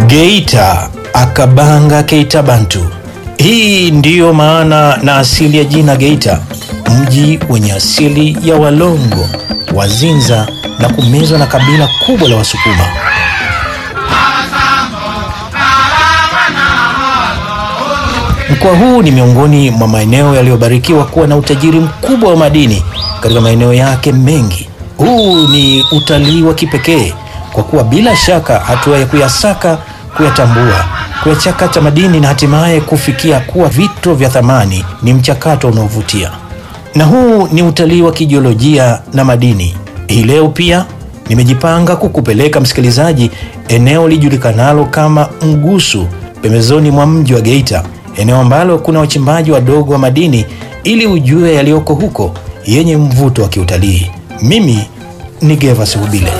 Geita akabanga Keita Bantu. Hii ndiyo maana na asili ya jina Geita, mji wenye asili ya Walongo, Wazinza na kumezwa na kabila kubwa la Wasukuma. Mkoa huu ni miongoni mwa maeneo yaliyobarikiwa kuwa na utajiri mkubwa wa madini katika maeneo yake mengi. Huu ni utalii wa kipekee kwa kuwa bila shaka hatua ya kuyasaka, kuyatambua, kuyachakata madini na hatimaye kufikia kuwa vito vya thamani ni mchakato unaovutia. Na huu ni utalii wa kijiolojia na madini. Hii leo pia nimejipanga kukupeleka msikilizaji eneo lijulikanalo kama Mgusu pembezoni mwa mji wa Geita, eneo ambalo kuna wachimbaji wadogo wa madini ili ujue yaliyoko huko yenye mvuto wa kiutalii. Mimi ni Gervas Hubile.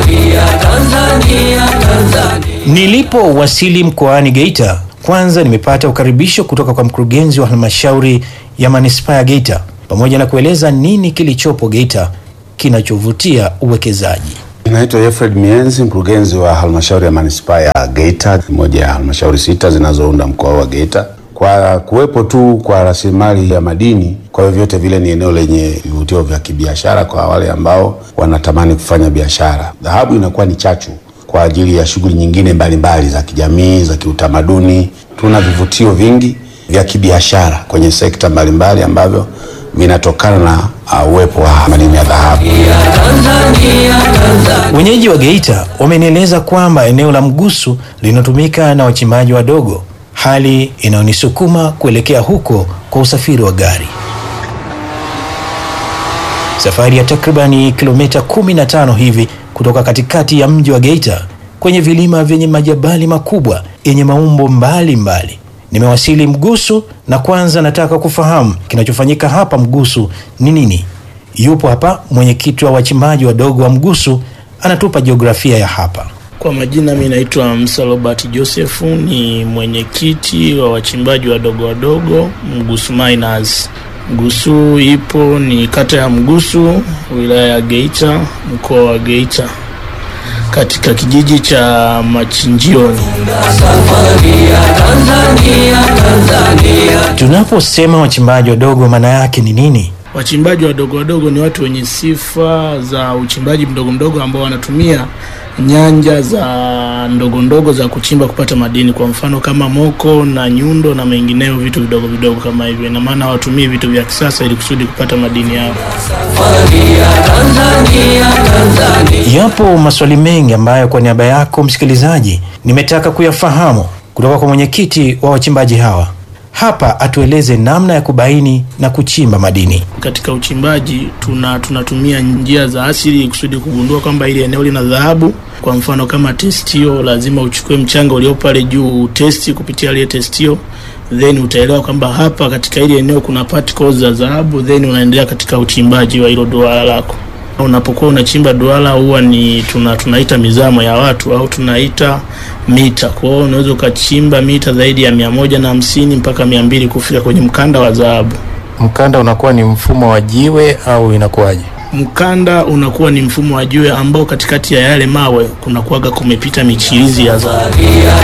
Nilipowasili mkoani Geita, kwanza nimepata ukaribisho kutoka kwa mkurugenzi wa halmashauri ya manispaa ya Geita pamoja na kueleza nini kilichopo Geita kinachovutia uwekezaji. Naitwa Efred Mienzi, mkurugenzi wa halmashauri ya manispaa ya Geita, moja ya halmashauri sita zinazounda mkoa wa Geita. Kwa kuwepo tu kwa rasilimali ya madini, kwa hiyo vyote vile ni eneo lenye vivutio vya kibiashara kwa wale ambao wanatamani kufanya biashara. Dhahabu inakuwa ni chachu kwa ajili ya shughuli nyingine mbalimbali mbali za kijamii, za kiutamaduni. Tuna vivutio vingi vya kibiashara kwenye sekta mbalimbali mbali ambavyo vinatokana na uh, uwepo wa madini ya dhahabu. Wenyeji wa Geita wamenieleza kwamba eneo la Mgusu linatumika na wachimbaji wadogo, hali inayonisukuma kuelekea huko kwa usafiri wa gari. Safari ya takribani kilomita 15 hivi kutoka katikati ya mji wa Geita kwenye vilima vyenye majabali makubwa yenye maumbo mbalimbali mbali. Nimewasili Mgusu na kwanza nataka kufahamu kinachofanyika hapa Mgusu ni nini. Yupo hapa mwenyekiti wa wachimbaji wadogo wa Mgusu, anatupa jiografia ya hapa. Kwa majina, mi naitwa Msa Robert Joseph, ni mwenyekiti wa wachimbaji wadogo wadogo Mgusu Miners. Mgusu ipo ni kata ya Mgusu, wilaya ya Geita, mkoa wa Geita, katika kijiji cha Machinjioni. Tunaposema wachimbaji wadogo, maana yake ni nini? Wachimbaji wadogo wadogo ni watu wenye sifa za uchimbaji mdogo mdogo ambao wanatumia nyanja za ndogo ndogo za kuchimba kupata madini, kwa mfano kama moko na nyundo na mengineyo, vitu vidogo vidogo kama hivyo. Ina maana hawatumii vitu vya kisasa ili kusudi kupata madini yao. Yapo maswali mengi ambayo kwa niaba yako msikilizaji nimetaka kuyafahamu kutoka kwa mwenyekiti wa wachimbaji hawa. Hapa atueleze namna ya kubaini na kuchimba madini. Katika uchimbaji tuna tunatumia njia za asili kusudi kugundua kwamba ili eneo lina dhahabu. Kwa mfano kama testio, lazima uchukue mchanga ulio pale juu utesti kupitia ile testio, then utaelewa kwamba hapa katika ile eneo kuna particles za dhahabu, then unaendelea katika uchimbaji wa hilo duara lako. Unapokuwa unachimba duara huwa ni tuna, tunaita mizamo ya watu au tunaita mita. Kwa hiyo unaweza ukachimba mita zaidi ya mia moja na hamsini mpaka mia mbili kufika kwenye mkanda wa dhahabu. Mkanda unakuwa ni mfumo wa jiwe au inakuwaje? Mkanda unakuwa ni mfumo wa jiwe ambao katikati ya yale mawe kunakuwaga kumepita michirizi ya dhahabu.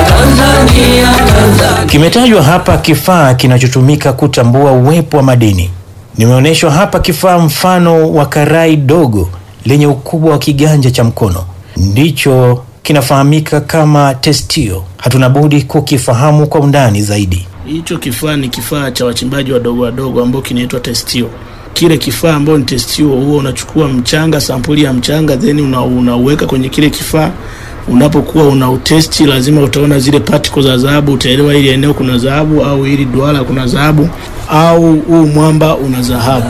Kimetajwa hapa kifaa kinachotumika kutambua uwepo wa madini. Nimeonyeshwa hapa kifaa mfano wa karai dogo lenye ukubwa wa kiganja cha mkono, ndicho kinafahamika kama testio. Hatuna budi kukifahamu kwa undani zaidi. Hicho kifaa ni kifaa cha wachimbaji wadogo wadogo ambao kinaitwa testio. Kile kifaa ambao ni testio, huo unachukua mchanga, sampuli ya mchanga, then una, unauweka kwenye kile kifaa. Unapokuwa una utesti, lazima utaona zile particles za dhahabu, utaelewa ili eneo kuna dhahabu au ili duara kuna dhahabu au huu mwamba una dhahabu.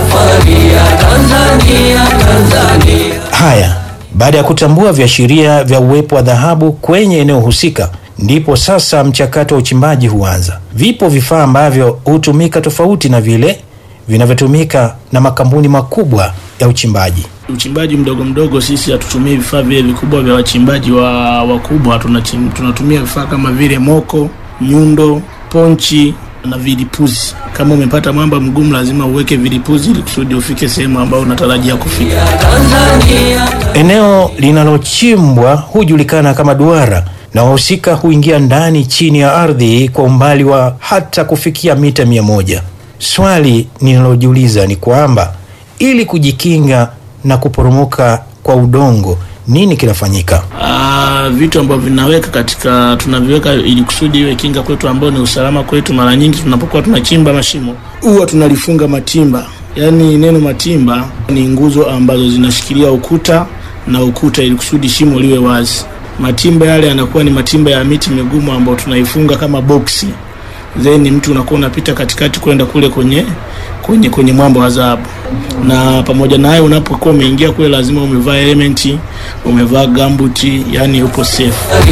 Haya, baada ya kutambua viashiria vya uwepo wa dhahabu kwenye eneo husika, ndipo sasa mchakato wa uchimbaji huanza. Vipo vifaa ambavyo hutumika tofauti na vile vinavyotumika na makampuni makubwa ya uchimbaji. Uchimbaji mdogo mdogo, sisi hatutumii vifaa vile vikubwa vya wachimbaji wa wakubwa. Tunachim, tunatumia vifaa kama vile moko, nyundo, ponchi na vilipuzi. Kama umepata mwamba mgumu, lazima uweke vilipuzi ili kusudi ufike sehemu ambayo unatarajia kufika. Eneo linalochimbwa hujulikana kama duara na wahusika huingia ndani chini ya ardhi kwa umbali wa hata kufikia mita mia moja. Swali ninalojiuliza ni kwamba ili kujikinga na kuporomoka kwa udongo nini kinafanyika? Ah, vitu ambavyo vinaweka katika tunaviweka ili kusudi iwe kinga kwetu, ambao ni usalama kwetu. Mara nyingi tunapokuwa tunachimba mashimo huwa tunalifunga matimba, yaani neno matimba ni nguzo ambazo zinashikilia ukuta na ukuta, ili kusudi shimo liwe wazi. Matimba yale yanakuwa ni matimba ya miti migumu ambayo tunaifunga kama boksi, then mtu unakuwa unapita katikati kwenda kule kwenye kwenye kwenye mwamba wa dhahabu. Na pamoja na hayo, unapokuwa umeingia kule, lazima umevaa elementi, umevaa gambuti, yani upo safe.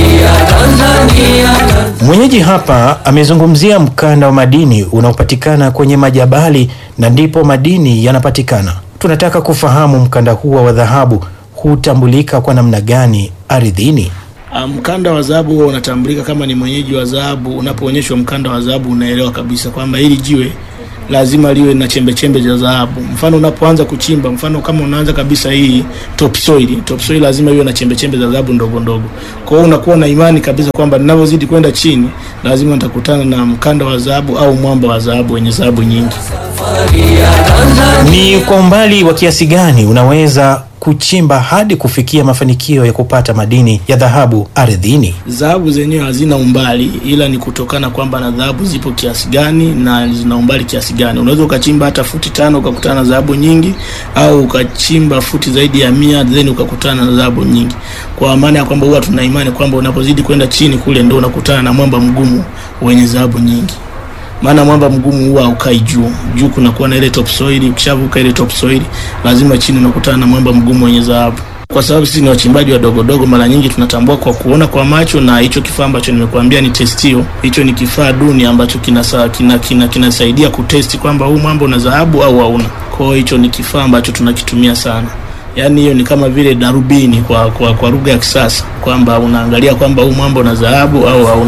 Mwenyeji hapa amezungumzia mkanda wa madini unaopatikana kwenye majabali na ndipo madini yanapatikana. Tunataka kufahamu mkanda huo wa dhahabu hutambulika kwa namna gani ardhini? Ah, Mkanda wa dhahabu huwa unatambulika kama ni mwenyeji wa dhahabu. Unapoonyeshwa mkanda wa dhahabu, unaelewa kabisa kwamba hili jiwe lazima liwe na chembe chembe za dhahabu. Mfano unapoanza kuchimba, mfano kama unaanza kabisa hii topsoil, topsoil lazima iwe na chembe chembe za dhahabu ndogo ndogo. Kwa hiyo unakuwa na imani kabisa kwamba ninavyozidi kwenda chini, lazima nitakutana na mkanda wa dhahabu au mwamba wa dhahabu wenye dhahabu nyingi. Ni kwa umbali wa kiasi gani unaweza kuchimba hadi kufikia mafanikio ya kupata madini ya dhahabu ardhini? Dhahabu zenyewe hazina umbali, ila ni kutokana kwamba na dhahabu zipo kiasi gani na zina umbali kiasi gani. Unaweza ukachimba hata futi tano ukakutana na dhahabu nyingi, au ukachimba futi zaidi ya mia then ukakutana na dhahabu nyingi, kwa maana ya kwamba huwa tuna imani kwamba unapozidi kwenda chini kule ndio unakutana na mwamba mgumu wenye dhahabu nyingi maana mwamba mgumu huwa haukai juu. Juu kunakuwa na ile topsoil, ukishavuka ile topsoil lazima chini unakutana na mwamba mgumu wenye dhahabu. Kwa sababu sisi ni wachimbaji wadogo dogo, mara nyingi tunatambua kwa kuona kwa macho, na hicho kifaa ambacho nimekuambia ni testio. Hicho ni kifaa duni ambacho kinasa, kina, kina, kinasaidia kutesti kwamba huu mwamba una dhahabu au hauna. Kwa hiyo hicho ni kifaa ambacho tunakitumia sana. Yaani hiyo ni kama vile darubini kwa kwa, kwa lugha ya kisasa kwamba unaangalia kwamba huu mwamba una dhahabu au hauna.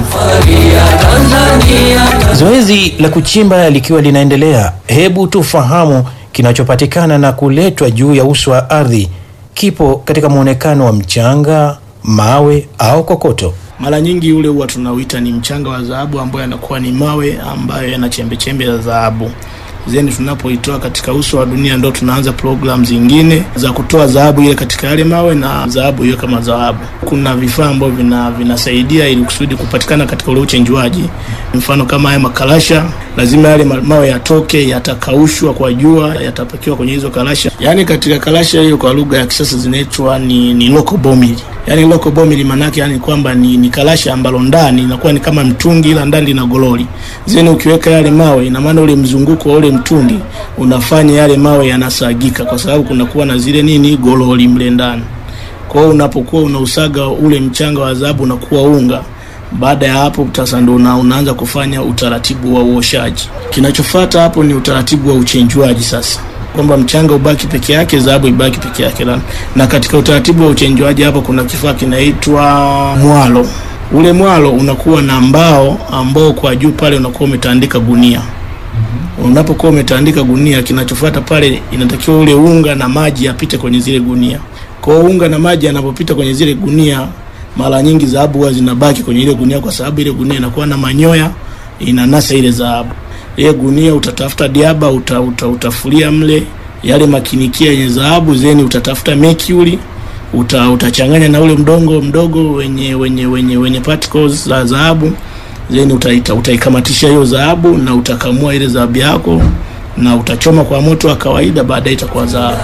Zoezi la kuchimba likiwa linaendelea, hebu tufahamu kinachopatikana na kuletwa juu ya uso wa ardhi kipo katika muonekano wa mchanga, mawe au kokoto. Mara nyingi ule huwa tunauita ni mchanga wa dhahabu, ambayo yanakuwa ni mawe ambayo yana chembe chembe za dhahabu. Then tunapoitoa katika uso wa dunia, ndo tunaanza program zingine za kutoa dhahabu ile katika yale mawe na dhahabu hiyo kama dhahabu. Kuna vifaa ambavyo vina, vinasaidia ili kusudi kupatikana katika ule uchenjuaji. Mfano kama haya makarasha, lazima yale ma- mawe yatoke, yatakaushwa kwa jua, yatapakiwa kwenye hizo karasha. Yaani katika karasha hiyo kwa lugha ya kisasa zinaitwa ni, ni local bomili. Yaani local bomili maanake yani kwamba ni, ni karasha ambalo ndani inakuwa ni kama mtungi, ila ndani lina gololi. Zeni ukiweka yale mawe, ina maana ule mzunguko wa ule mtungi unafanya yale mawe yanasagika, kwa sababu kunakuwa na zile nini gololi mle ndani. Kwa hiyo unapokuwa unausaga ule mchanga wa dhahabu unakuwa unga. Baada ya hapo sasa ndo una, unaanza kufanya utaratibu wa uoshaji. Kinachofuata hapo ni utaratibu wa uchenjuaji sasa kwamba mchanga ubaki peke yake, dhahabu ibaki peke yake. Na, na katika utaratibu wa uchenjuaji hapo kuna kifaa kinaitwa mwalo. Ule mwalo unakuwa na mbao ambao kwa juu pale unakuwa umetandika gunia. Unapokuwa umetandika gunia, kinachofuata pale inatakiwa ule unga na maji yapite kwenye zile gunia. Kwa hiyo unga na maji yanapopita kwenye zile gunia, mara nyingi dhahabu huwa zinabaki kwenye ile gunia, kwa sababu ile gunia inakuwa na manyoya, inanasa ile dhahabu. Ile gunia utatafuta diaba, uta, uta, utafulia mle yale makinikia yenye dhahabu, zeni utatafuta mercury uta, utachanganya na ule mdongo mdogo wenye wenye wenye wenye particles za dhahabu then utaita utaikamatisha hiyo dhahabu na utakamua ile dhahabu yako na utachoma kwa moto wa kawaida, baadaye itakuwa dhahabu.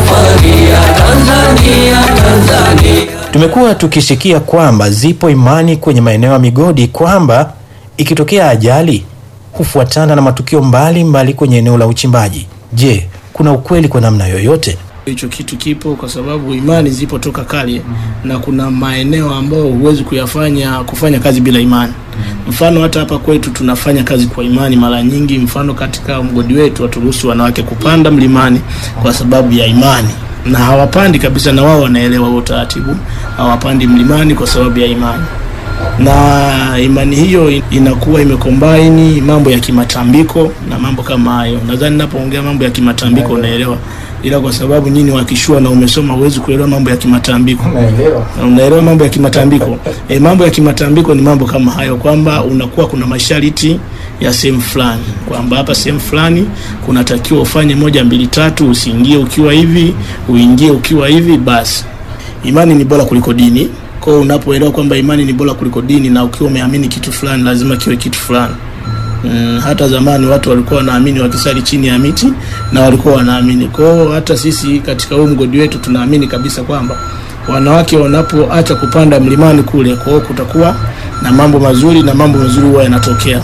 Tumekuwa tukisikia kwamba zipo imani kwenye maeneo ya migodi kwamba ikitokea ajali hufuatana na matukio mbalimbali mbali kwenye eneo la uchimbaji. Je, kuna ukweli kwa namna yoyote? Hicho kitu kipo kwa sababu imani zipo toka kale, na kuna maeneo ambayo huwezi kuyafanya kufanya kazi bila imani. Mfano hata hapa kwetu tunafanya kazi kwa imani mara nyingi. Mfano katika mgodi wetu haturuhusu wanawake kupanda mlimani kwa sababu ya imani, na hawapandi kabisa, na wao wanaelewa huo utaratibu, hawapandi mlimani kwa sababu ya imani. na imani hiyo inakuwa imekombaini mambo ya kimatambiko na mambo kama hayo. Nadhani napoongea mambo ya kimatambiko unaelewa, ila kwa sababu nyinyi wakishua na umesoma huwezi kuelewa mambo ya kimatambiko. Na unaelewa mambo ya kimatambiko e, mambo ya kimatambiko ni mambo kama hayo kwamba unakuwa kuna masharti ya sehemu fulani kwamba hapa sehemu fulani kunatakiwa ufanye moja mbili tatu, usiingie ukiwa hivi, uingie ukiwa hivi. Basi imani ni bora kuliko dini. Kwa hiyo unapoelewa kwamba imani ni bora kuliko dini na ukiwa umeamini kitu fulani, lazima kiwe kitu fulani. Mm, hata zamani watu walikuwa wanaamini wakisali chini ya miti na walikuwa wanaamini. Kwa hiyo hata sisi katika huu mgodi wetu tunaamini kabisa kwamba wanawake wanapoacha kupanda mlimani kule, kwa hiyo kutakuwa na mambo mazuri na mambo mazuri huwa yanatokea.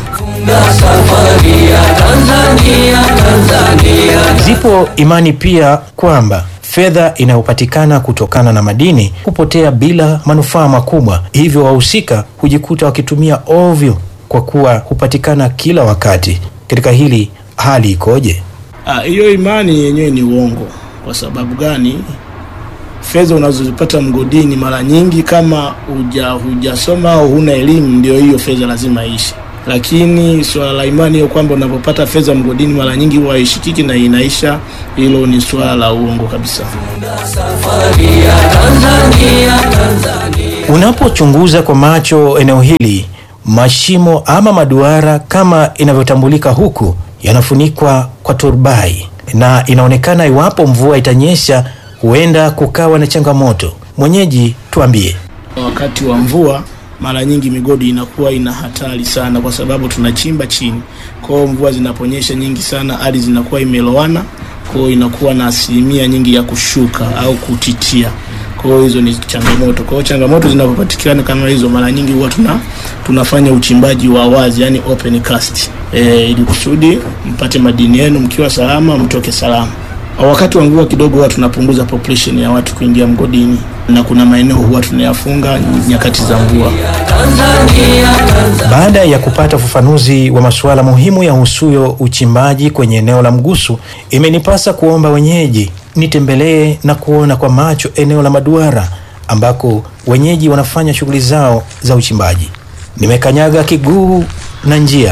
Zipo imani pia kwamba fedha inayopatikana kutokana na madini hupotea bila manufaa makubwa, hivyo wahusika hujikuta wakitumia ovyo kwa kuwa hupatikana kila wakati. Katika hili hali ikoje? Ah, hiyo imani yenyewe ni uongo. Kwa sababu gani? Fedha unazozipata mgodini mara nyingi, kama huja hujasoma au huna elimu, ndio hiyo fedha lazima iishi. Lakini swala la imani hiyo kwamba unapopata fedha mgodini mara nyingi huwa haishikiki na inaisha, hilo ni swala la uongo kabisa. Unapochunguza kwa macho eneo hili, mashimo ama maduara kama inavyotambulika huku yanafunikwa kwa turubai na inaonekana iwapo mvua itanyesha huenda kukawa na changamoto. Mwenyeji, tuambie. Wakati wa mvua mara nyingi migodi inakuwa ina hatari sana, kwa sababu tunachimba chini. Kwa hiyo mvua zinaponyesha nyingi sana, ardhi zinakuwa imelowana, kwa hiyo inakuwa na asilimia nyingi ya kushuka au kutitia. Kwa hiyo hizo ni changamoto. Kwa hiyo changamoto zinapopatikana kama hizo, mara nyingi huwa tuna tunafanya uchimbaji wa wazi, yani open cast, e, ili kusudi mpate madini yenu mkiwa salama, mtoke salama. Wakati wa mvua kidogo huwa tunapunguza population ya watu kuingia mgodini, na kuna maeneo huwa tunayafunga nyakati za mvua. Baada ya kupata ufafanuzi wa masuala muhimu ya husuyo uchimbaji kwenye eneo la Mgusu, imenipasa kuomba wenyeji nitembelee na kuona kwa macho eneo la maduara ambako wenyeji wanafanya shughuli zao za uchimbaji. Nimekanyaga kiguu na njia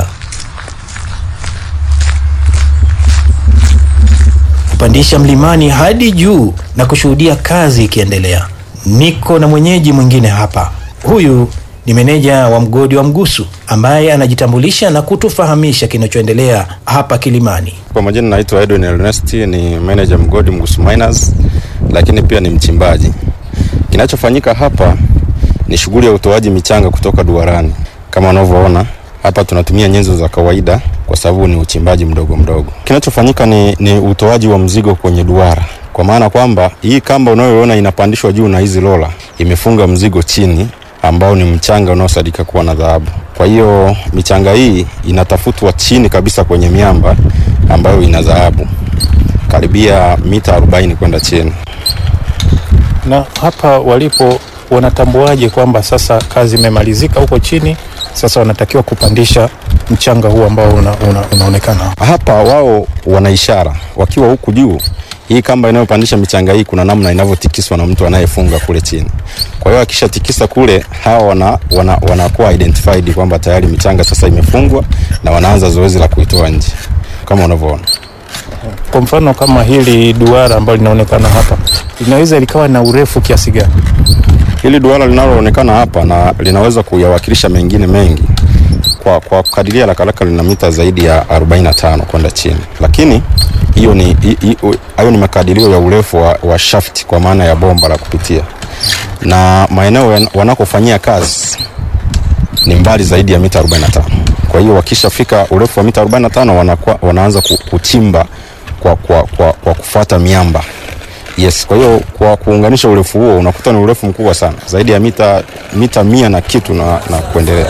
kupandisha mlimani hadi juu na kushuhudia kazi ikiendelea. Niko na mwenyeji mwingine hapa. Huyu ni meneja wa mgodi wa Mgusu ambaye anajitambulisha na kutufahamisha kinachoendelea hapa Kilimani. Kwa majina naitwa Edwin Ernest, ni manager mgodi Mgusu Miners, lakini pia ni mchimbaji. Kinachofanyika hapa ni shughuli ya utoaji michanga kutoka duarani. Kama unavyoona hapa, tunatumia nyenzo za kawaida kwa sababu ni uchimbaji mdogo mdogo. Kinachofanyika ni, ni utoaji wa mzigo kwenye duara, kwa maana kwamba hii kamba unayoona inapandishwa juu na hizi lola imefunga mzigo chini ambao ni mchanga unaosadika kuwa na dhahabu. Kwa hiyo michanga hii inatafutwa chini kabisa kwenye miamba ambayo ina dhahabu karibia mita 40 kwenda chini. Na hapa walipo wanatambuaje kwamba sasa kazi imemalizika huko chini, sasa wanatakiwa kupandisha mchanga huu ambao una, una, unaonekana Hapa wao wana ishara wakiwa huku juu. Hii kamba inayopandisha michanga hii kuna namna inavyotikiswa na mtu anayefunga kule chini. Kwa hiyo akishatikisa kule, hawa wana, wana, wanakuwa identified kwamba tayari michanga sasa imefungwa na wanaanza zoezi la kuitoa nje kama unavyoona. Kwa mfano kama hili duara ambalo linaonekana hapa linaweza likawa na urefu kiasi gani? Hili duara linaloonekana hapa na linaweza kuyawakilisha mengine mengi kwa, kwa kadiria haraka haraka lina mita zaidi ya 45 kwenda chini, lakini hiyo ni hi- hi- hayo ni makadirio ya urefu wa, wa shaft kwa maana ya bomba la kupitia, na maeneo yan- wanakofanyia kazi ni mbali zaidi ya mita 45. Kwa hiyo wakishafika urefu wa mita 45 wanakuwa, wanaanza ku- kuchimba kwa, kwa, kwa, kwa kufuata miamba Yes, kwa hiyo kwa kuunganisha urefu huo unakuta ni urefu mkubwa sana zaidi ya mita mita mia na kitu na, na kuendelea.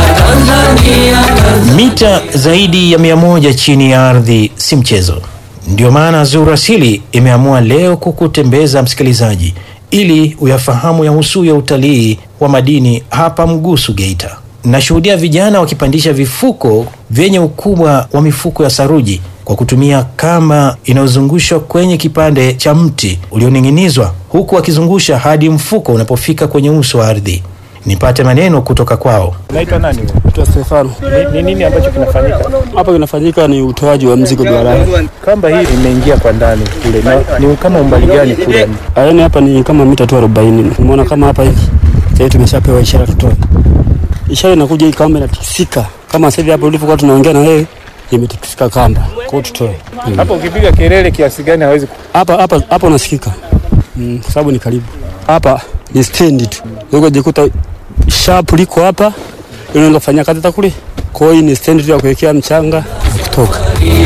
Mita zaidi ya mia moja chini ya ardhi si mchezo. Ndio maana Zuru Asili imeamua leo kukutembeza msikilizaji, ili uyafahamu yahusu ya utalii wa madini hapa Mgusu, Geita. Nashuhudia vijana wakipandisha vifuko vyenye ukubwa wa mifuko ya saruji kwa kutumia kamba inayozungushwa kwenye kipande cha mti ulioning'inizwa, huku wakizungusha hadi mfuko unapofika kwenye uso wa ardhi. nipate maneno kutoka kwao. Naitwa nani? wewe? Naitwa Stefano. Ni, ni nini ambacho kinafanyika? Hapa kinafanyika ni utoaji wa mzigo duarani. Kamba hii imeingia kwa ndani kule, na ni kama umbali gani kule? Yaani hapa ni kama mita tu 40. Umeona kama hapa hivi. Sasa tumeshapewa ishara tutoe. Ishara inakuja hii kamba inatikisika. Kama sasa hivi hapa ulipokuwa tunaongea na wewe imetikisika kamba. Kwa hiyo tutoe. Hapo ukipiga kelele kiasi gani hawezi ku... Hapa hapa hapa unasikika. Mm, kwa sababu ni karibu. Hapa ni stendi tu. Uko jikuta sharp liko hapa. Ile unaweza kufanya kazi hata kule. Kwa hiyo hii ni stendi tu ya kuwekea mchanga na kutoka.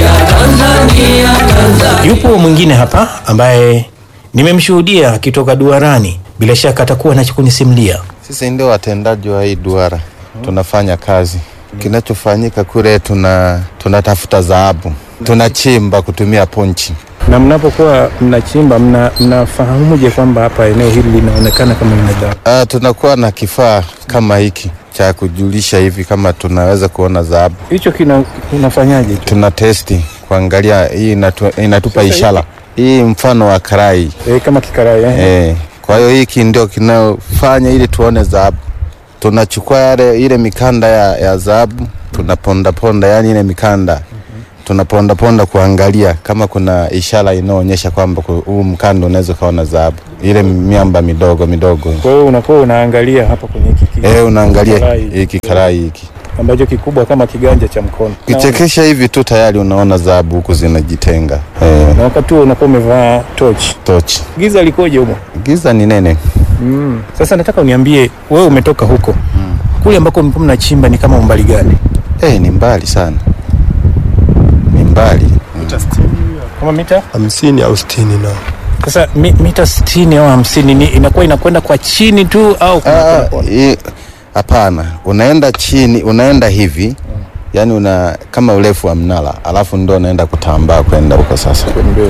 Yupo mwingine hapa ambaye nimemshuhudia akitoka duarani, bila shaka atakuwa na cha kunisimulia. Sisi ndio watendaji wa hii duara, tunafanya kazi. Kinachofanyika kule, tuna tunatafuta dhahabu, tunachimba kutumia ponchi. Na mnapokuwa mnachimba mna, mnafahamuje kwamba hapa eneo hili linaonekana kama lina dhahabu? Ah, tunakuwa na kifaa kama hiki cha kujulisha hivi kama tunaweza kuona dhahabu. Hicho kina unafanyaje hicho? Tuna testi kuangalia, hii inatu, inatupa ishara hii, mfano wa karai E, kama kikarai eh? eh. Kwa hiyo hiki ndio kinayofanya ili tuone dhahabu. Tunachukua yale ile mikanda ya, ya dhahabu tunaponda ponda, yani ile mikanda tunaponda ponda kuangalia kama kuna ishara inayoonyesha kwamba ku- huu mkanda unaweza ukaona dhahabu, ile miamba midogo midogo. Kwa hiyo unakuwa unaangalia hapa kwenye hiki ki- Eh, unaangalia Karai. hiki karai hiki ambacho kikubwa kama kiganja cha mkono. kichekesha hivi tu tayari unaona dhahabu huku zinajitenga. Eh, Na wakati huo unakuwa umevaa tochi. tochi Giza likoje humo? giza ni nene. Mm. Sasa nataka uniambie wewe umetoka huko kule ambako mlikuwa mnachimba ni kama umbali gani? Eh, ni mbali sana, ni mbali Kama mita hamsini au sitini na sasa mi, mita 60 au 50 ni inakuwa inakwenda kwa chini tu au kuna- Ah, kuna- hii- hapana, unaenda chini, unaenda hivi yani una kama urefu wa mnara, alafu ndo unaenda kutambaa kwenda huko sasa.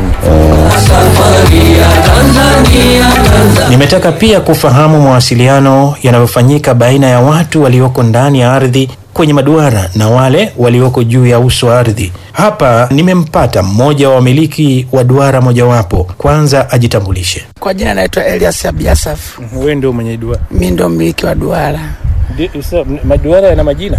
Nimetaka pia kufahamu mawasiliano yanayofanyika baina ya watu walioko ndani ya ardhi kwenye maduara na wale walioko juu ya uso wa ardhi. Hapa nimempata mmoja wa wamiliki wa duara mojawapo. Kwanza ajitambulishe. Kwa jina naitwa Elias Abiasaf, wewe ndio mwenye duara. mi ndo mmiliki wa duara. Ndi- sasa, maduara yana majina?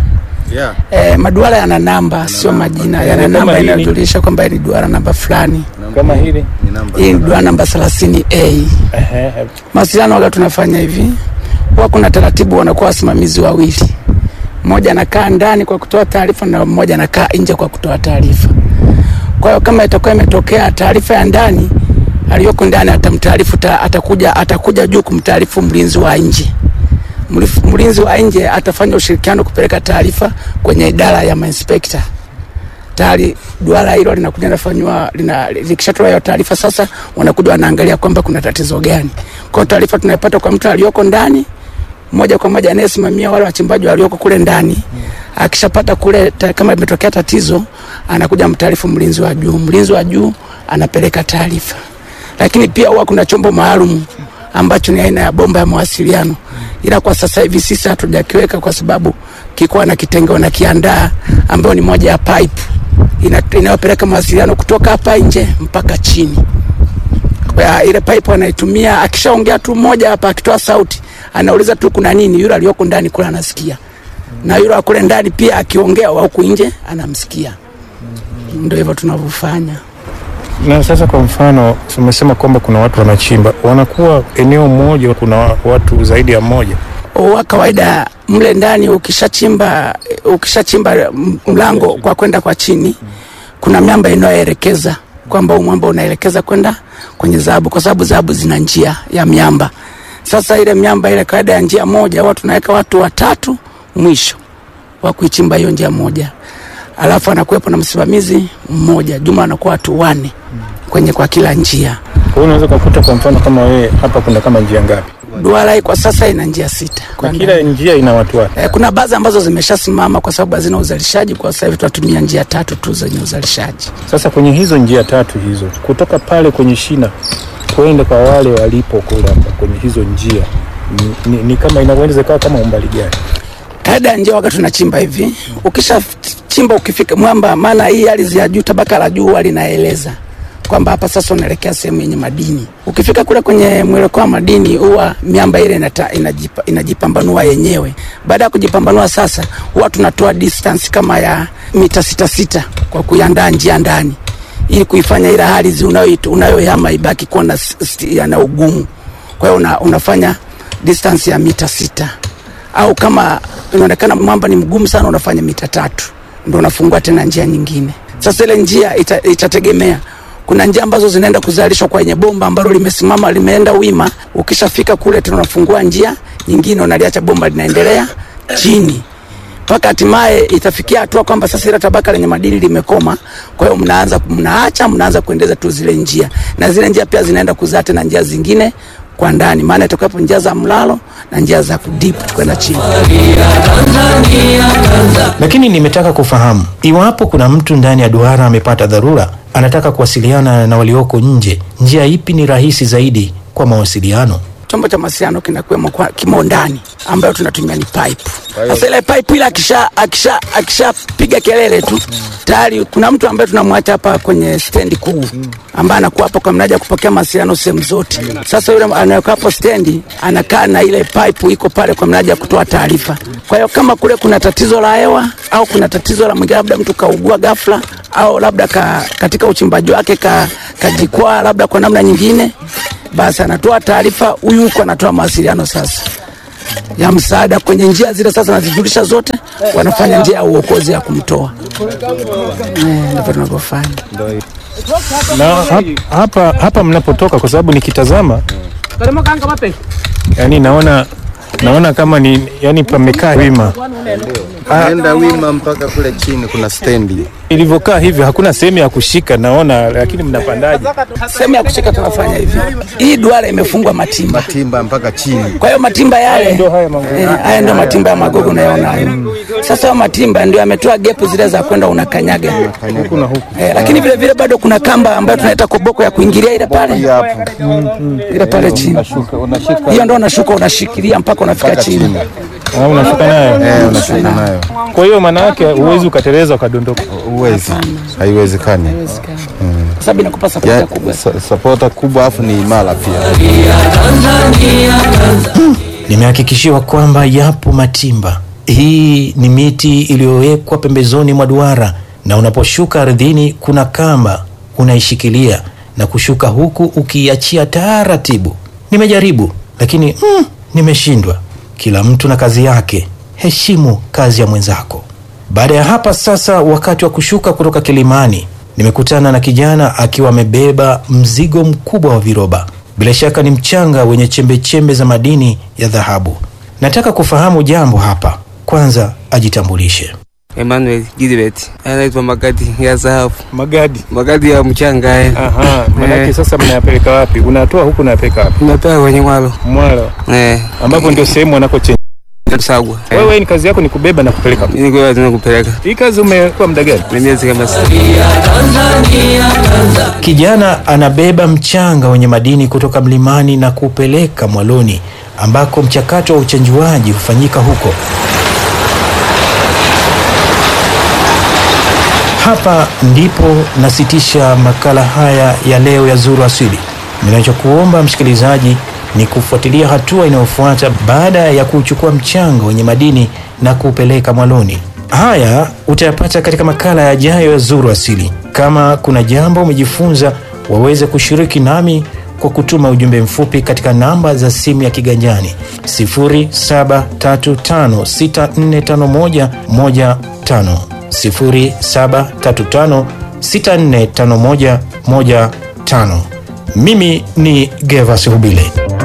E, maduara yana namba, sio majina, yana Kama namba hili? inayojulisha kwamba hii ni duara namba fulani. Kama hili? Hii ni duara namba 30 A. Ehe. Mawasiliano waga tunafanya hivi, huwa kuna taratibu, wanakuwa wasimamizi wawili, mmoja anakaa ndani kwa kutoa taarifa na mmoja anakaa nje kwa kutoa taarifa. Kwa hiyo kama itakuwa imetokea taarifa ya ndani, aliyoko ndani atamtaarifu, ta- atakuja atakuja juu kumtaarifu mlinzi wa nje. Mlif- Mlinzi wa nje atafanya ushirikiano kupeleka taarifa kwenye idara ya mainspekta tayari duara hilo linakuja linafanywa lina, likishatoa hiyo taarifa sasa wanakuja wanaangalia kwamba kuna tatizo gani. Kwa hiyo taarifa tunaipata kwa mtu aliyoko ndani moja kwa moja anayesimamia wale wachimbaji walioko kule ndani. Akishapata kule ta, kama imetokea tatizo, anakuja mtaarifu mlinzi wa juu. Mlinzi wa juu anapeleka taarifa, lakini pia huwa kuna chombo maalum ambacho ni aina ya bomba ya mawasiliano, ila kwa sasa hivi sisi hatujakiweka kwa sababu kikuwa na kitengo na kiandaa ambayo ni moja ya pipe ina- inayopeleka mawasiliano kutoka hapa nje mpaka chini kwa ile pipe anaitumia, akishaongea tu mmoja hapa, akitoa sauti anauliza tu kuna nini, yule aliyoko ndani kule anasikia, na yule wa kule ndani pia akiongea wa huku nje anamsikia. Ndio hivyo tunavyofanya. Na sasa kwa mfano umesema kwamba kuna watu wanachimba, wanakuwa eneo moja, kuna watu zaidi ya mmoja. Wa kawaida mle ndani ukishachimba ukishachimba m- mlango kwa kwenda kwa chini, kuna miamba inayoelekeza kwamba huu mwamba unaelekeza kwenda kwenye dhahabu, kwa sababu dhahabu zina njia ya miamba. Sasa ile miamba ile kawaida ya njia moja, huwa tunaweka watu watatu mwisho wa kuichimba hiyo njia moja, alafu anakuwepo na msimamizi mmoja, juma anakuwa watu wane kwenye kwa kila njia. Kwa hiyo unaweza kukuta kwa mfano kama wewe hapa, kuna kama njia ngapi? Duara hii kwa sasa ina njia sita Na kwa kila njia ina watu wake. Eh, kuna baadhi ambazo zimeshasimama kwa sababu hazina uzalishaji. Kwa sasa hivi tunatumia njia tatu tu zenye uzalishaji. Sasa kwenye hizo njia tatu hizo, kutoka pale kwenye shina kwenda kwa wale walipo kule hapa kwenye hizo njia ni, ni, ni kama inaweza ikawa kama umbali gani? Kaida ya njia wakati tunachimba hivi, ukisha chimba ukifika mwamba, maana hii ardhi ya juu, tabaka la juu huwa linaeleza kwamba hapa sasa unaelekea sehemu yenye madini. Ukifika kule kwenye mwelekeo wa madini, huwa miamba ile inata, inajipa, inajipambanua yenyewe. Baada ya kujipambanua sasa, huwa tunatoa distance kama ya mita sita sita kwa kuiandaa njia ndani ili kuifanya ile ardhi unayoit- unayoihama ibaki kuwa na, s- st- na ugumu. Kwa hiyo una, unafanya distance ya mita sita au kama inaonekana mwamba ni mgumu sana, unafanya mita tatu ndo unafungua tena njia nyingine. Sasa ile njia ita, itategemea kuna njia ambazo zinaenda kuzalishwa kwenye bomba ambalo limesimama limeenda wima. Ukishafika kule tena unafungua njia nyingine, unaliacha bomba linaendelea chini mpaka hatimaye itafikia hatua kwamba sasa ile tabaka lenye madini limekoma. Kwa hiyo mnaanza mnaacha, mnaanza kuendeleza tu zile njia, na zile njia pia zinaenda kuzaa tena njia zingine kwa ndani, maana itakuwepo njia za mlalo na njia za kudipu kwenda chini. Lakini nimetaka kufahamu iwapo kuna mtu ndani ya duara amepata dharura, anataka kuwasiliana na walioko nje, njia ipi ni rahisi zaidi kwa mawasiliano? chombo cha mawasiliano kinakuwemo kwa kimo ndani ambayo tunatumia ni pipe. Sasa ile pipe ile akisha akisha akishapiga kelele tu tayari kuna mtu ambaye tunamwacha hapa kwenye stendi kuu ambaye anakuwa hapo kwa mnaja kupokea mawasiliano sehemu zote. Sasa yule anayekaa hapo stendi anakaa na ile pipe iko pale kwa mnaja kutoa taarifa. Kwa hiyo kama kule kuna tatizo la hewa au kuna tatizo la mwingine, labda mtu kaugua ghafla au labda ka, katika uchimbaji wake ka, kajikwaa labda kwa namna nyingine basi anatoa taarifa, huyu huko anatoa mawasiliano sasa ya msaada kwenye njia zile, sasa nazijulisha zote, wanafanya njia ya uokozi ya kumtoa. Eh, Ndivyo tunavyofanya. na hap, hapa, hapa mnapotoka, kwa sababu nikitazama yani naona naona kama ni yani pamekaa wima Naenda wima mpaka kule chini kuna stendi. ilivyokaa hivyo, hakuna sehemu ya kushika naona, lakini mnapandaje? Sehemu ya kushika tunafanya hivi, hii duara imefungwa matimba, Timba mpaka chini. kwa hiyo matimba yale Ndio haya magogo. Eh, haya ndio matimba ya magogo unayoona hayo. Sasa hayo matimba ndio yametoa gepu zile za kwenda unakanyaga huku na huku. eh, lakini vile vile bado kuna kamba ambayo tunaita koboko ya kuingilia ile pale Hapo. ile pale chini, Unashika hiyo ndio unashuka unashikilia mpaka unafika chini. Ah, unashuka nayo. eh, unashika nayo. Kwa hiyo maana yake huwezi ukateleza ukadondoka. Uwezi. Haiwezekani. Kwa sababu inakupa sapoti Ya, kubwa. sa- sapota kubwa afu ni imara pia. Nimehakikishiwa kwamba yapo matimba. Hii ni miti iliyowekwa pembezoni mwa duara, na unaposhuka ardhini kuna kamba unaishikilia na kushuka huku ukiiachia taratibu. Nimejaribu lakini mm, nimeshindwa. Kila mtu na kazi yake, heshimu kazi ya mwenzako. Baada ya hapa sasa, wakati wa kushuka kutoka kilimani, nimekutana na kijana akiwa amebeba mzigo mkubwa wa viroba. Bila shaka ni mchanga wenye chembechembe za madini ya dhahabu. Nataka kufahamu jambo hapa. Kwanza ajitambulishe. Emmanuel Gilbert anaitwa magadi ya dhahabu, Magadi. magadi ya mchanga haya. Aha, manake Eh. sasa mnayapeleka wapi? Unatoa huku unayapeleka wapi? Tunapewa kwenye mwalo Mwalo, eh, ambapo ndio sehemu wanakochenja. tusagwa Wewe ni kazi yako ni kubeba na kupeleka. ili kwa tunakupeleka Hii kazi umekuwa muda gani? ni miezi kama sita. Kijana anabeba mchanga wenye madini kutoka mlimani na kupeleka mwaloni ambako mchakato wa uchenjuaji hufanyika huko. Hapa ndipo nasitisha makala haya ya leo ya Zuru Asili. Ninachokuomba msikilizaji ni kufuatilia hatua inayofuata baada ya kuchukua mchanga wenye madini na kuupeleka mwaloni. Haya utayapata katika makala yajayo ya Zuru Asili. Kama kuna jambo umejifunza, waweze kushiriki nami kwa kutuma ujumbe mfupi katika namba za simu ya kiganjani 0735645115 0735645115. Mimi ni Gervas Hubile.